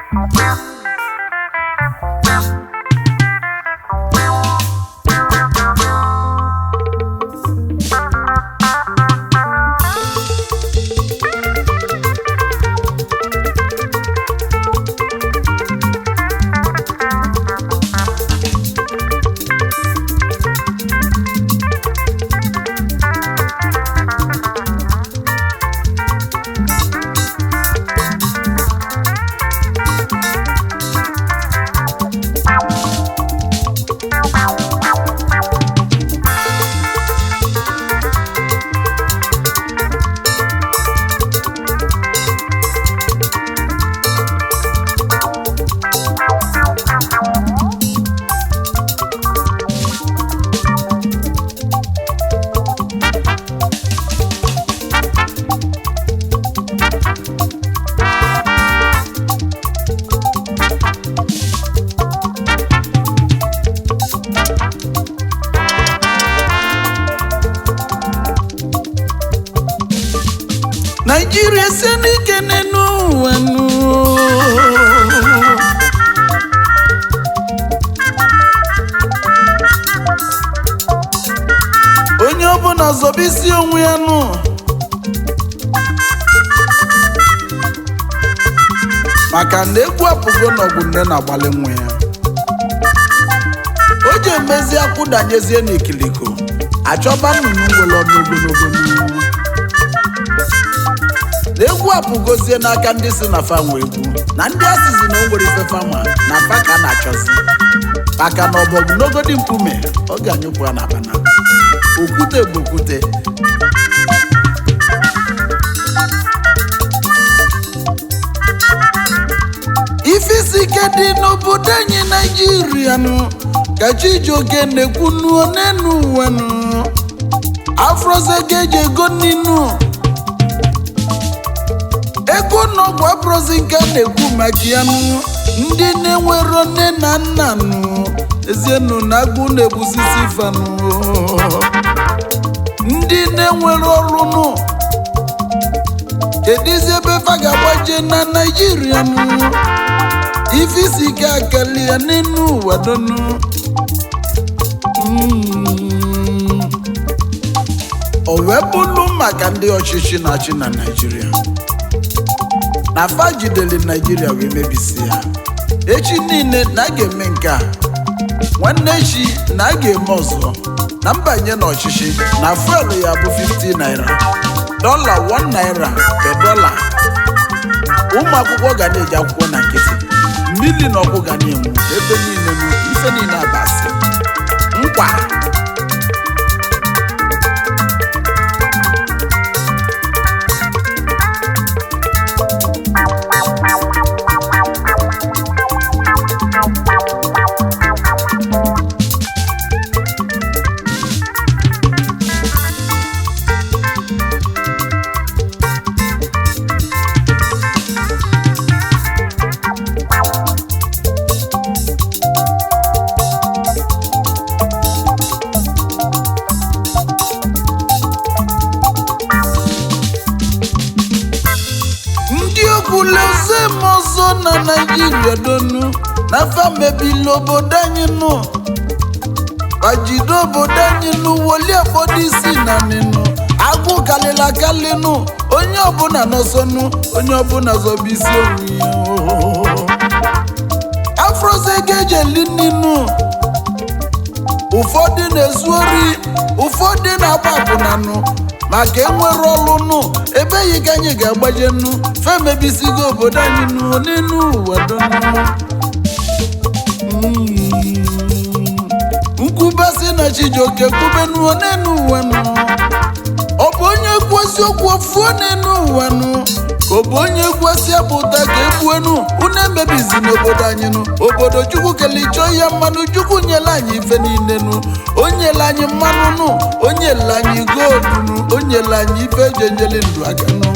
naijiria sie n'ike n'enu ụwa nụ. onye ọbụla zọba isi onwe ya nụ maka na egwu apụgo n'ọgụ nne na-agbalị nwa ya o ji emezi akwụdanyezie n'ikiliko achọba nnụnụ nwere ọnụ ogologo n'ihu na egwu apụgozie n'aka ndị si na fanwe egwu na ndị asịzi na o nwere ife fama na fa ka a na-achọzi maka na ọbọgwụ n'ogodi mkpume ọ ga-anyụpụ ya na bana okwute bụ okwute ife isi ike dị n'obodo anyị naijiria nụ ka chijioke na-ekwu nuo n'enu ụwa nụ afroze ga-eji ego ninu ego n'ọgwụ abụrụzi nke a na-ekwu maka ya nụ ndị na-enwero nne na nna nụ ezienụ na agụ na-egbusisi fanụ ndị na-enwere ọrụ nụ kedizi ebe fa ga-agbaje na naijiria nụ ife isi ike akali ya n'elu ụwa donu Mm. o wee bụrụ maka ndị ọchịchị na-achị na naijiria na fa jidere naijiria wee mebisi ya echi niile na a ga-eme nke a nwanne echi na a ga-eme ọzọ na mbanye n'ọchịchị na fuelu ya bụ 50 naira dọla 1 naira pe dọla ụmụ akwụkwọ ga na-eji akwụkwọ na nkịtị mmiri na ọkụ ga na-enwu ebe niile nụ ife niile abasị nkwa ndị okwuleze m ọzọ na naijiria donu na fa mebili obodo anyị nụ bajide obodo anyị nụ woli ụfọdụ isi na nịnụ agụ kalịla akali nụ onye ọbụla nọsọnụ onye ọbụla zọba isi onwe ya oo. afroze ga-eji eli nínú ụfọdụ na-ezu ori ụfọdụ na-agba akwụnanụ maka enwere ọrụ nụ ebeghị ka anyị ga-agbaje nnu femebisigo obodo anyị nụ n'elu ụwa donu nkwubasị na chijioke kwubenuo n'elu ụwa nụ ọ bụ onye kwu eziokwu ofuo n'elu ụwa nụ ka ọ bụ onye kwesị apụta ka egbuenu unu emebizi n'obodo anyị nụ obodo chukwu kele chọọ ya mmanụ chukwu nyela anyị ife niile nụ o nyela anyị mmanụ nụ o nyela anyị goldu nụ o nyela anyị ife eji enyeli ndụ aka nụ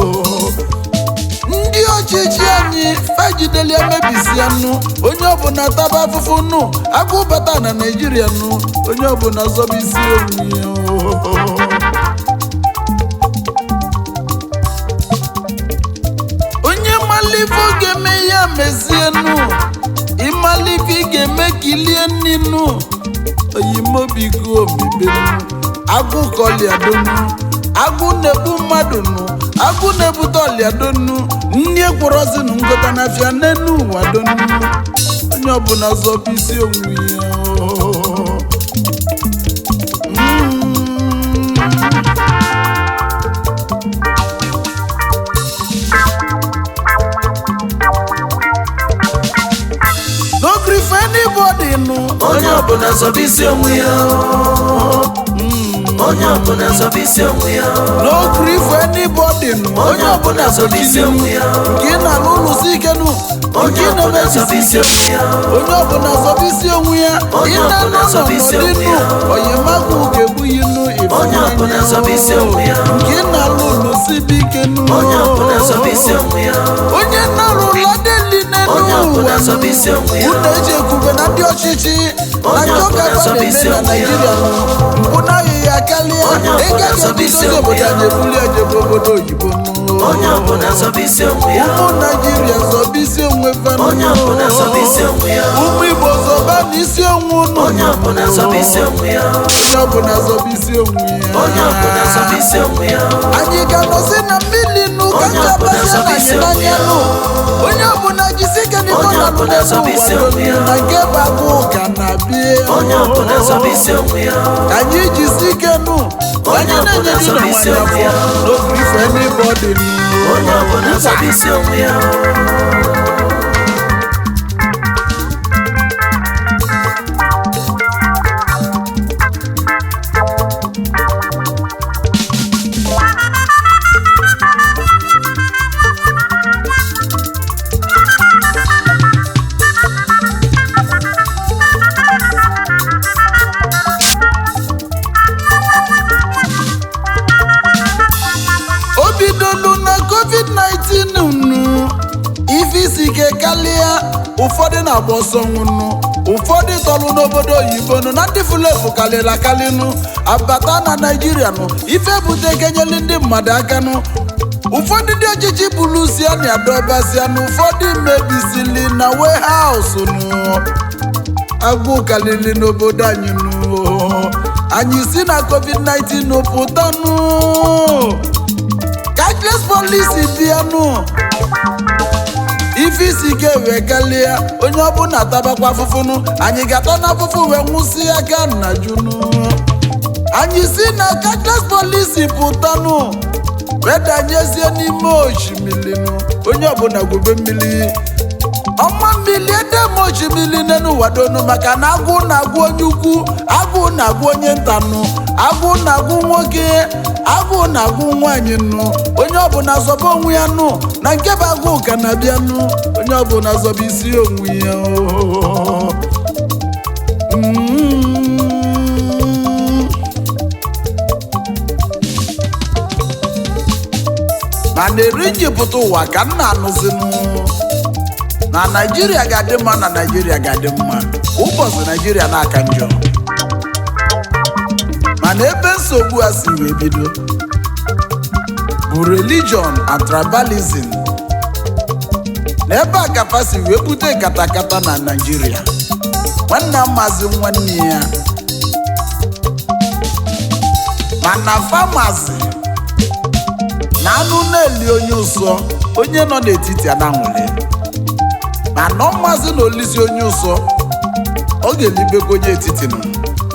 ndị ọchịchị anyị fajideli emebisi ya nụ onye ọbụla taba afụfụ nụ agụ bata na naijiria nụ onye ọbụla zọba isi onwe ya oo. onye mali ịmalife ọ ga-eme ya mezienu ịmalife ị ga-eme ka ilie nninu oyimobigo omibenu agụ kọliadonu agụ na-egbu mmadụ nụ agụ na-ebute ọliadonu nni ekwerozinu ngota n'afịa n'enu ụwa donu onye ọbụla zọba isi onwe ya Mm. no gree for anybody nụ onye ọbụla zọba isi onwe ya onye ọbụla zọba isi onwe ya no gree for anybody nụ onye ọbụla zọba isi onwe ya nke ị na-alụ ụlọ si ike nụ onye nke ị ọbụla zọba na-emebisi isi onwe ya onye ọbụla zọba isi onwe ya Onye ị na-anọ ọbụla zọba isi n'ọnọdụ onwe nụ ya. oyimagụ ga-egbughị nụ Onye ọbụla zọba isi onwe ya. nke ị na-alụ ụlọ si dị ike nụ onye ọbụla zọba isi onwe ya onye na-arụ ụlọ deli n'elu Onye ọbụla ụwa zọba isi onwe ya. unu eji ekwube na ndị ọchịchị na Onye ndị ọbụla ọka zọba na-eme isi na onwe ya. naijiria mpụ naghị ya karịa Onye ọbụla ịga zọba isi ga-ebidozi onwe obodo ya. anyị ebuli ejebe obodo oyibo nụ. onye ọbụla zọba isi onwe ya ụmụ naijiria zọba isi onwe fanụ onye ọbụla zọba isi onwe ya ụmụ igbo zọba na isi onwe unu onye ọbụla zọba isi onwe ya onye ọbụla zọba isi onwe ya onye ọbụla zọba isi onwe ya anyị ga-anọzi na mmiri nụ ka Onye ncha ọbụla basịa zọba na isi anyị onwe n'anya ya. nụ onye ọbụla jisi ike n'iko Onye na ọbụla zọba isi onwe ya. na nke bụ agụ ụka na-abịa onye ọbụla zọba isi onwe ya ka anyị jisi ike nụ Onye anyị ọbụla na-enye dị zọba na isi nwanyị onwe ya. afọ n'oge ife n'ịbọdị onye ọbụla zọba isi onwe ya o bidolu na covid-19 nụ ife isi ike karịa ụfọdụ na-agba ọsọ nwụnụ ụfọdụ tọrụ n'obodo oyibo nụ na ndị fulefu karịrị akarị nụ abata na naijiria nụ ife bute kenyeli ndị mmadụ aka nụ ụfọdụ ndị ọchịchị bụrụ sia na adọbasia na ụfọdụ mebisili na wehaụsụ nụ agụụ karịrị n'obodo anyị nụ anyị si na covid-19 nụ pụta nụ cashless policy bịanụ ife isi ike wee kalịa onye ọbụla tabakwa afụfụnụ anyị ga-ata na afụfụ wee nwụsị aka nna junu anyị si na cashless policy pụtanụ wee danyezie n'ime osimiri nụ onye ọbụla gwube mmiri ọma mmiri edem osimiri n'elu wadonu maka na agụ na-agụ onye ukwu agụ na-agụ onye ntanụ agụ na-agụ nwoke agụ na-agụ nwaanyị nụ onye ọbụla zọba onwe ya nụ na nke bụ agụ ka na-abịa nụ onye ọbụla zọba isi onwe ya oo. Mm. mana eri njipụta ụwa ka m na-anụzinụ na naijiria ga-adị mma na naijiria ga-adị mma ụbọchị naijiria na-aka njọ mana ebe nsogbu a si wee bido bụ religion and tribalism na ebe a kafa si wee bute katakata na naijiria nwanne maazị nwanne ya mana famasi na anụ na-eli onye ụsọ onye nọ n'etiti ananwụle ma nọ mmazi na olisi onye ụsọ ọ ga-elibekwa onye etiti nọ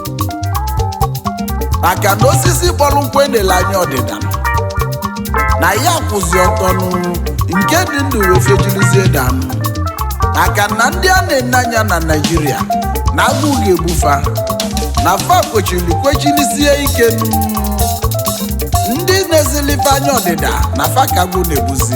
maka na osisi kpọrọ nkwụ enele anya ọdịda nọ. na ya kwụzi ọtọ nụ nke dị ndụ wee fejirizie danụ maka na ndị a na-ene anya na naijiria na agụụ ga-egbufa na fa kwechiri kwechirisie ike nụ ndị na-ezilife anya ọdịda na fakagbu na-egbuzi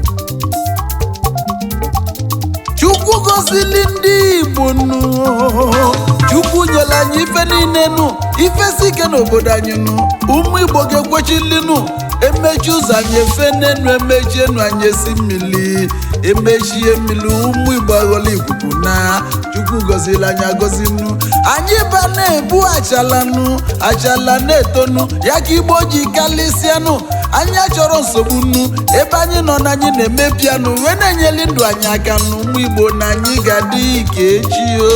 chukwu gozili ndị igbo nụ chukwu nyere anyị ife niile nụ ife si ike n'obodo anyị nụ ụmụ igbo ga-ekwechili nụ emechi ụzọ anyị efe n'enu emechi enu anyị esi mmiri emechie mmiri ụmụ igbo aghọla ikuku na chukwu gozili anyị agọzi nụ anyị ba na-ebu achala nụ achala na-etonu ya ka igbo ji kalịsịa nụ anyị achọrọ nsogbu nnu ebe anyị nọ na anyị na-eme piano wee na-enyeli ndụ anyị aka n'ụmụ igbo na anyị ga-adị ka echi o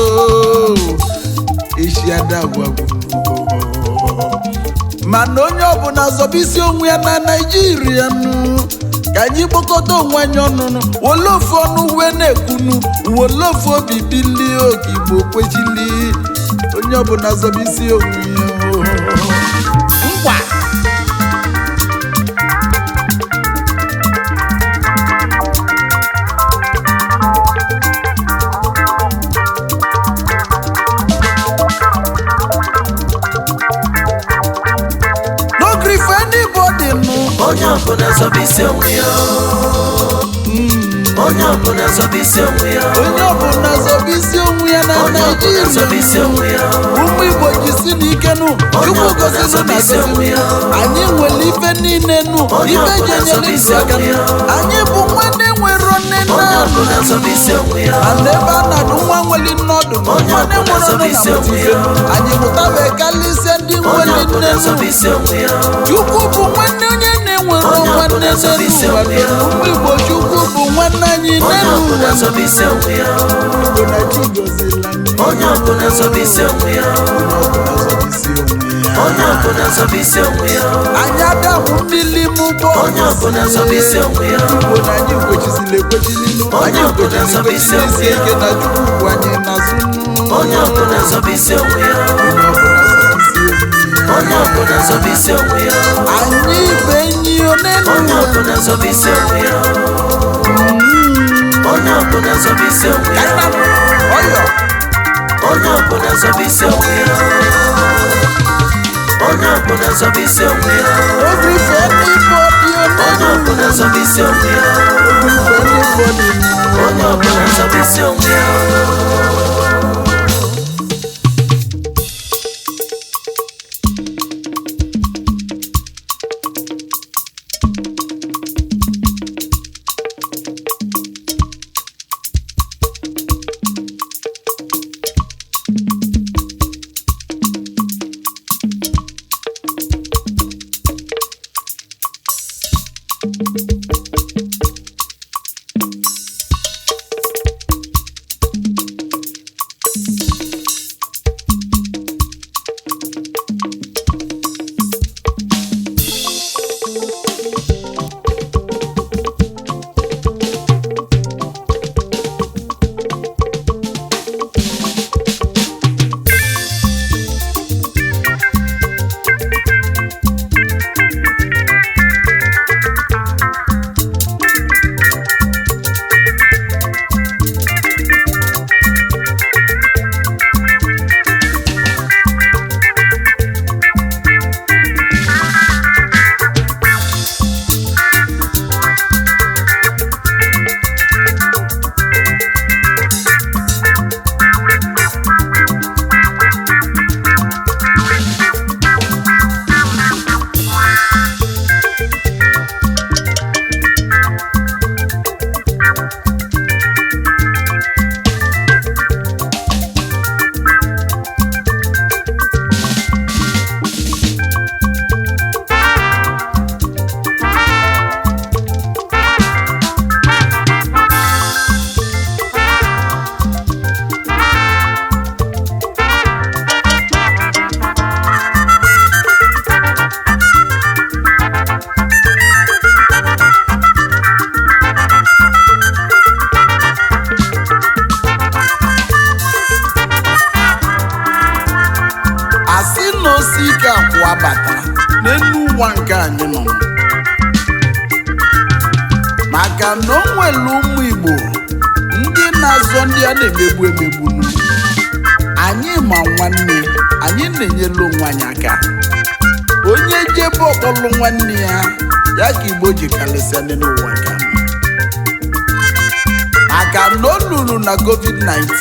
echi adagwagwu mana onye ọbụla zọba isi onwe ya na naijiria nụ ka anyị kpokọta onwe anyị ọnụnụ wole ofu ọnụ wee na-ekwunu wole ofu obi bilie oke igbo kwechili onye ọbụla zọba isi onwe ya nkwa no gree for anybody nụ onye ọbụla zọba isi onwe ya onye ọbụla zọba isi onwe ya onye ọbụla zọba isi onwe ya na onye ọbụla zọba isi naijiria onwe ya ụmụ igbo jisi n'ike nụ chukwu ọbụla gozinụ zọba na isi onwe ya. anyị nwere ife niile nụ Onye ife ọbụla ji zọba enyere isi ndụ aka onwe nụ ya. anyị bụ nwanne nwere nne nna onye ọbụla zọba isi onwe ya mana ebe a na-adụ nwa nwere nne ọdụ nụ Onye nwanne ọbụla nwere zọba nne isi na onwe mụtife ya. anyị mụtabe kalịsịa ndị onye nwere ọbụla nne zọba nụ isi onwe ya chukwu bụ nwanne onye na-enwere Onye nwanne ọbụla zọba isi n'ụwa onwe ya. ụmụ igbo chukwu bụ nwanne anyị onye n'elu ọbụla ụwa zọba isi onwe ya igbo na chi gozila anyị onye ọbụla zọba isi onwe ya onye ọbụla zọba isi onwe ya onye ọbụla zọba isi onwe ya anyị adabụ mmiri mụbọ onye ọbụla zọba isi onwe ya igbo na anyị kwechizili ekwechili nụ Onye anyị ọbụla kwechizili zọba isi ekwechili isi onwe ya. ike na chukwu bụ anyị n'azụ nụ onye ọbụla zọba isi onwe ya onye ọbụla zọba isi onwe ya onye ọbụla zọba isi onwe ya anyị bụ enyi onenu onye ọbụla zọba isi onwe ya onye ọbụla zọba isi onwe ya ọyọ onye ọbụla zọba isi onwe ya onye ọbụla zọba isi onwe ya obi fe n'ibọdị onye onenu ọbụla zọba isi onwe ya obi fe n'ibọdị onye ọbụla zọba isi onwe ya asị na osi ike akwụwa bata n'elu ụwa nke anyị nọ maka na o nwere ụmụ igbo ndị na-azọ ndị a na-emegbu emegbu nụ. anyị ma nwanne anyị na-enyelu onwe anyị aka onye jebe ọkpọlụ nwanne ya ya ka igbo ji karịsịa ndị n'ụwa nke anọ maka na o luru na covid-19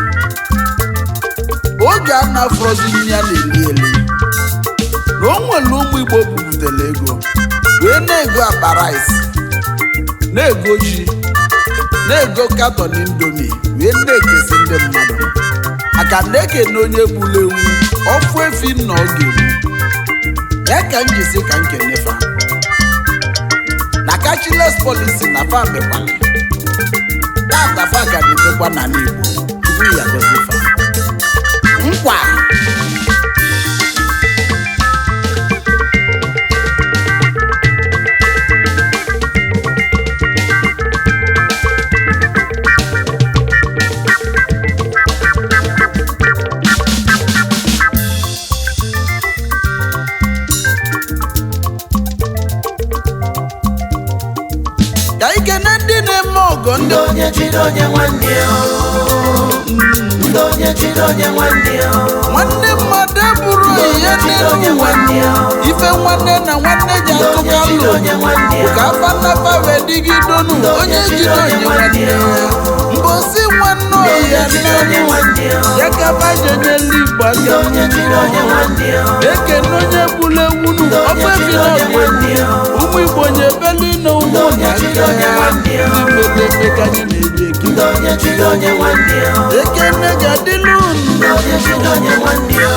oge a na-afọzi nri ya na-eli eli na o nwere ụmụ igbo bubutere ego wee na-ego akpa rice na-ego ji na-ego katọn indomi wee na-ekesi ndị mmadụ maka na ekene onye gburu ewu ọfụ efi na ọ ga-egbu ya ka m ji sị ka m kenefa cashless policy na fa mekwala tata fa ga na-emekwa n'ala Igbo tupu ya gozi fa nkwa ka ikene ndị na-eme ọgọ ndị ndị onye jide onye nwanne ya ndị onye jide onye nwanne ya nwanne mmadụ eburu ihe jide onye n'elu ụwa nwanne ya ife nwanne na nwanne ji ndị onye atụka jide lụ onye nwanne ya ka afa nnafa wee dịgidonu onye jide onye nwanne ya mbosi nwanne ndị ọya onye jide onye nne nwanne ya ya ka bajenyela igbo ndị aka onye jide onye nwanne ya ekene onye gburu ewunu ofe bila ọga ụmụ igbo nyebelu na ụmụ onye jide onye nwanne ya ndị mmepe ka anyị na-eji eke ndị onye jide onye nwanne ya ekene ga-adịlu unu ndị onye jide onye nwanne ya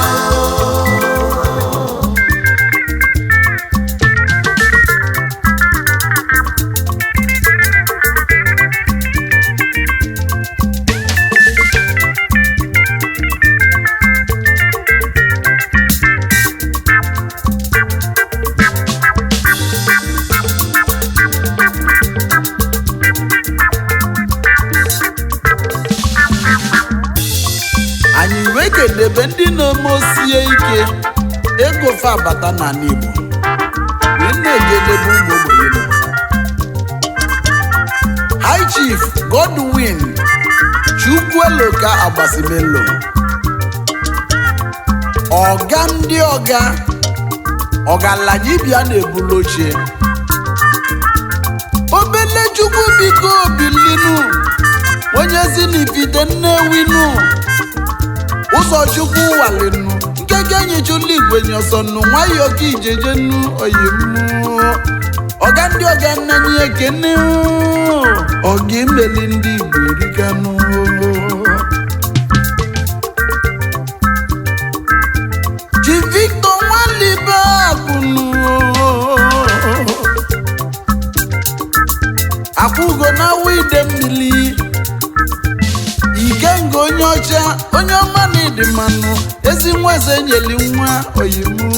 anyị wee kedebe ndị na-eme osie ike ego fa abata n'ala Igbo wee na-ejedebe ụmụ ogbenye nọ High Chief Godwin Chukwueloka Agbasimelo ọga ndị ọga ọgaranya bịa na-ebulu ochie obele chukwu biko bilinu onye si n'ifite nnewinu ụzọchukwu walinu nkeke enyichụla igwe nyọsọnụ nwayọọ ka ijejenu oyimu ọga ndị ọga nnenye ekene ọga imeli ndị igbo erikanụ ji victor nwalibe akụnụ akwụgo na awa ide mmiri ikenga onye ọcha onye ọma na ịdị mmanụ ezi nwa eze nyeli nwa oyimu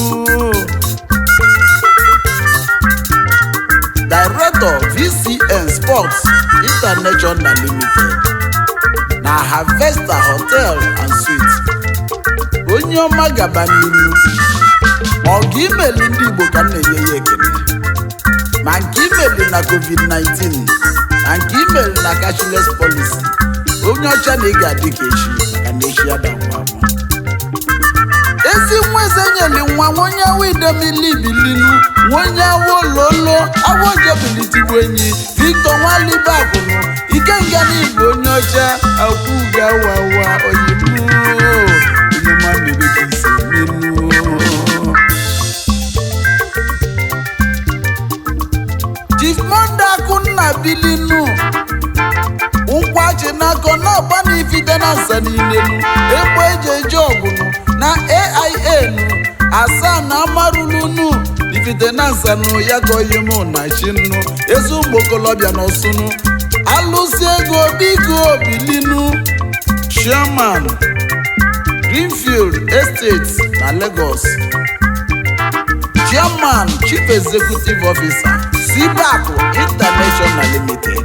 director vcn sports international limited na harvester hotel and suites onye ọma gaba n'iru ọga imeli ndị igbo ka m na-enye ya ekele ma nke imeli na covid-19 na nke imeli na cashless policy onye ọcha na ị ga-adị ka echi maka na echi ada ngwa ngwa ezi nwa eze nyeli nwa nwenye awa idemili bilinu nwenye awa ololo awa ojebilitigbu enyi victor nwalibe agụnụ ikenga na igbo onye ọcha akwụga wawa oyimu onye mamiri ka isi menu chief monde akụnna bilinu ụkwachi n'akọ na-agba n'ifite na nsa niilenu egbe eji eje ọgụnụ na aia nu asaa na amarulunu ifite na nsanụ ya gọghị mụ na chinu ezi ụmụ okolobịa na ọsụnụ alụsi ego biko bilinu chairman greenfield estate na lagos chairman chief executive officer sibaku international limited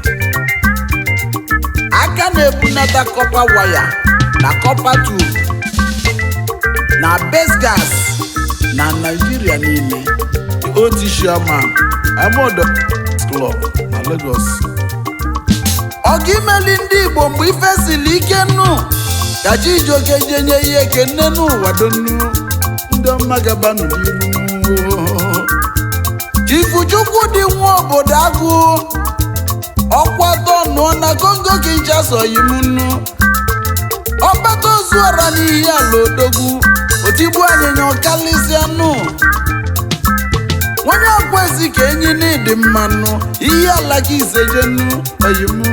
aka na-ebunata kọpa waya na kọpa tube na best gas na naijiria niile oti chairman amodo club na lagos ọga imeli ndị igbo mgbe ife siri ike nnu ka chijioke jenye ya ekene n'ụwa donu ndị ọma gabanụ n'iru chifuchukwu dị nwa obodo agụ ọkwa tọnụọ na kongo kinshasa yi m nnu ọkpata ozuọra n'ihi ala odogwu otigbu anyịnya ọkalịsịa nụ nwanye ọkwezi ka enyi n'ịdị mmanụ ihe ala ka isejenu oyimu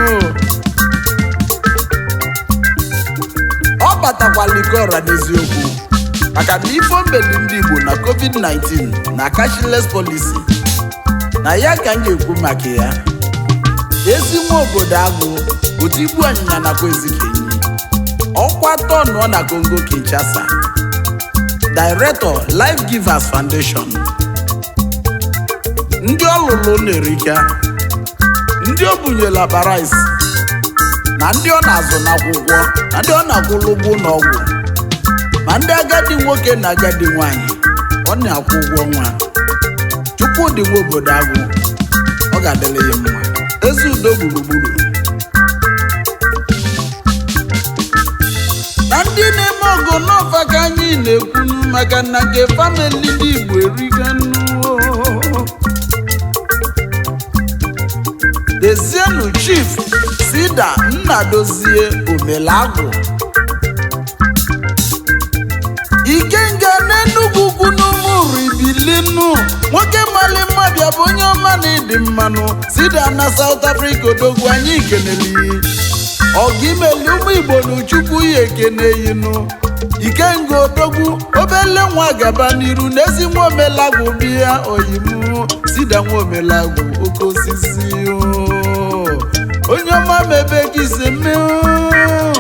ọ batakwala ike ọra n'eziokwu maka na ife ombeli ndị igbo na covid-19 na cashless policy na ya ka m ga-ekwu maka ya ezi nwa obodo agụ otu igbu anyịnya nakwa ezikenyi ọkwa tọnụọ na Congo Kinshasa Director Life Givers Foundation ndị ọlụlụ na-erika ndị o bunyela barais na ndị ọ na-azụ n'akwụkwọ na ndị ọ na-akwụlụ ụgwọ n'ọgwụ ma ndị agadi nwoke na agadi nwanyị ọ na-akwụ ụgwọ nwa Chukwudị nwa obodo agwụ ọ ga-adịrị ya mma ezi udo gburugburu na ndị na-eme ọgụ n'ọfa ka anyị na-ekwunu maka na nke famili ndị Igbo eriganu Dezienu Chief Sida Nnadozie Omelagwụ Ikenga n'Enugwu ugwu n'ụmụrụ ibilinu nwoke mali mma bịa bụ onye ọma na ịdị mmanụ Sida na South Africa odogwu anyị keneli ọgụ imeli ụmụ Igbo n'Uchukwu ya ekene yinu Ikenga odogwu obele nwa gaba n'iru n'ezi nwa omelagwụ bịa oyimu Sida nwa omelagwụ oke osisi o. onye ọma mebe ka ise mee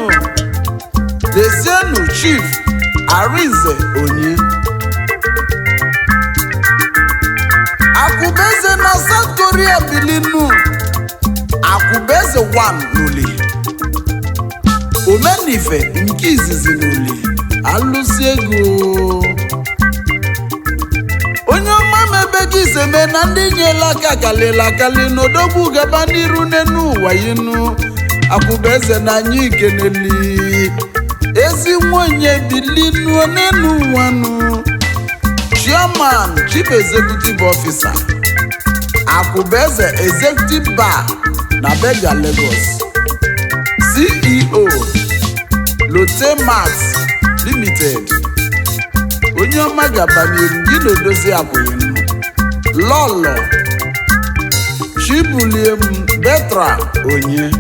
Dezienu Chief Arinze Onye Akụbeze na South Korea bilinu Akụbeze 1 n'Uli Omenife nke izizi n'Uli alụsi ego onye ọma mebe gị iseme na ndị nyela aka kalịla akali n'odogwu gaba n'iru n'enu ụwa yinu Akụbeze na anyị keneli ezi nwunye bilinu n'enu ụwa nụ chairman chief executive officer akụbeze executive bar na bega lagos ceo lotemat limited onye ọma gabanyere gị na odozi akwụghị lọlọ chibuliem betra onye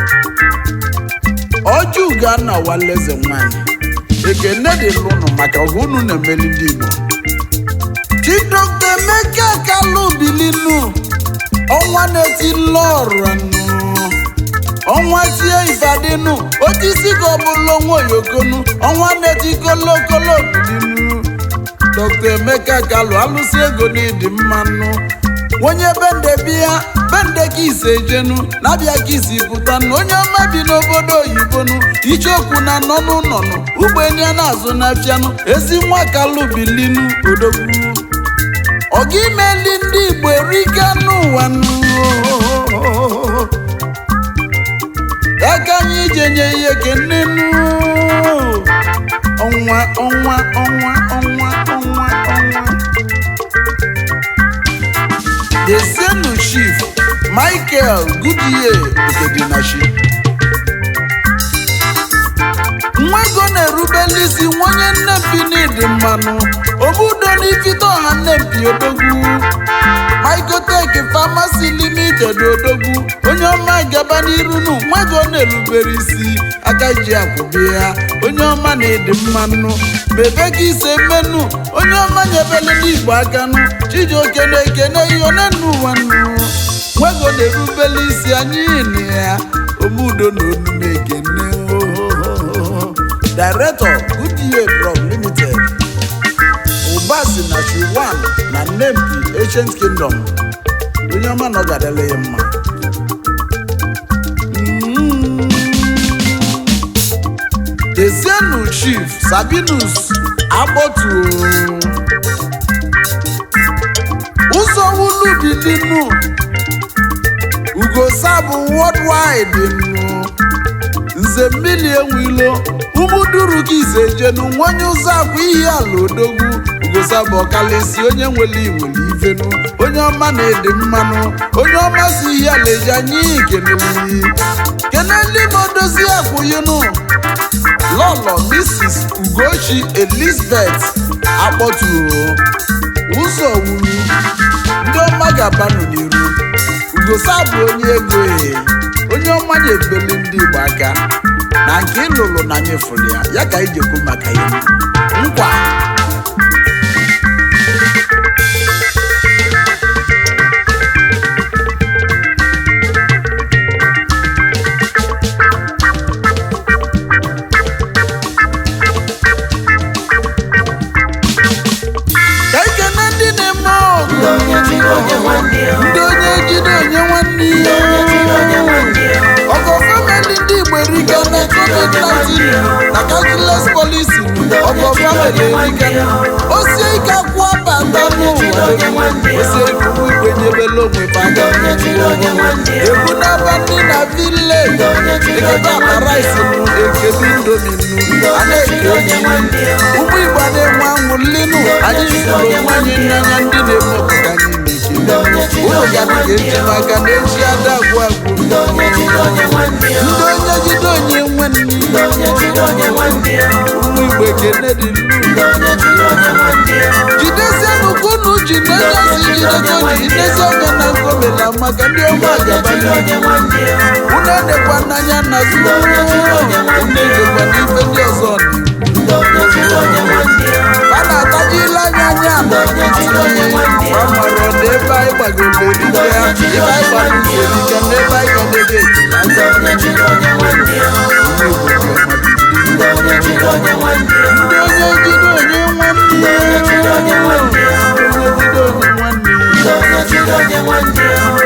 ọjụga na waleze nwanyị ekene dị lụnụ maka ọgụ unu na-emeli ndị igbo chidokta emeka kalụ bilinu ọnwa na-eti lọranụ ọnwa tie ifadinu otisi ka ọbụla onwe oyokonu ọnwa na-eti kolokolo bilinu dọkta emeka kalụ alụsị ego n'ịdị mmanụ onye bende bịa bende ka ise jenu na-abịa ka isi pụtanụ onye ọma bi n'obodo oyibonu icheokwu na nọnụ nọnụ ụgbọenyi a na-azụ na fianụ ezi nwa kalụ bilinu odogwu ọga imeli ndị igbo erika n'ụwa nụ aka anyị jenye ihe kenenu ọnwa ọnwa ọnwa ọnwa ọnwa ọnwa Dezienu Chief Michael Goodyear Okedinachi nwa ego na-erubeli isi nwonye nnempi n'ịdị mmanụ obudo n'ifite ọha nnempi odogwu Mycotech Pharmacy Limited odogwu onye ọma gaba n'iru nu nwa ego na-erubere isi aka ji akwụbi ya onye ọma na-ịdị mmanụ mebe ka ise menu onye ọma nyebele n'igbo aka nụ chijioke na-ekene ihe one n'ụwa nụ nwego na-erubele isi anyị na ya omudo na onume ekene ohohoho Director Goodyear Drug Limited Ubasi na Shuwan na Nempi Ancient Kingdom onye ọma na ọ ga-adịla ya mma Mm. Dezienu Chief Sabinus Agbotu ụzọ wulu bilinu Ugosabụ worldwide nụ nze mmiri enwilo ụmụduru ka ise jenu nwanye ụzọ akwa ihe ala odogwu ugosabụ ọkalịsi onye nwere iwere ivenu onye ọma na-ede mmanụ onye ọma si ihe ala eji anyị keneli keneli ma odozi akwụyinu lọlọ mrs ugochi elizabeth akpọturo ụzọ wuru ndị ọma ga-abanụ n'iru ugosabụ onye ego e onye ọma na-ebeli ndị igbo aka na nke ịlụlụ na nyefụrụ ya ya ka anyị jekwu maka ya nkwa mere erika osie ike akwụ bata n'ụwa osie ike ụmụ igwe nyebela onwe bata egwu n'aba ndị na vileji ekebe akparaisi nụ ekebi indomi nụ a na-eke onye ụmụ igbo a na-enwe anwụ linu anyị jidere onwe anyị n'anya ndị na-eme obodo anyị na-ekele ụlọ ga na-eji maka na eji ada agwụ agwụ ndị onye jide onye nwanne ụmụ igbo ekene dị jidesienụ ka unu ji n'enyezi jidego jidesi onye na ngomela maka ndị ọma agabanye unu edekwa n'anya na unu edekwa n'ife ndị ọzọ a na-atajila anya anya na amara na ebe anyị gbagoro erike ya ebe anyị gbara erike na ebe anyị gadebe ndị onye jide onye nwanne ya onye jide onye nwanne ya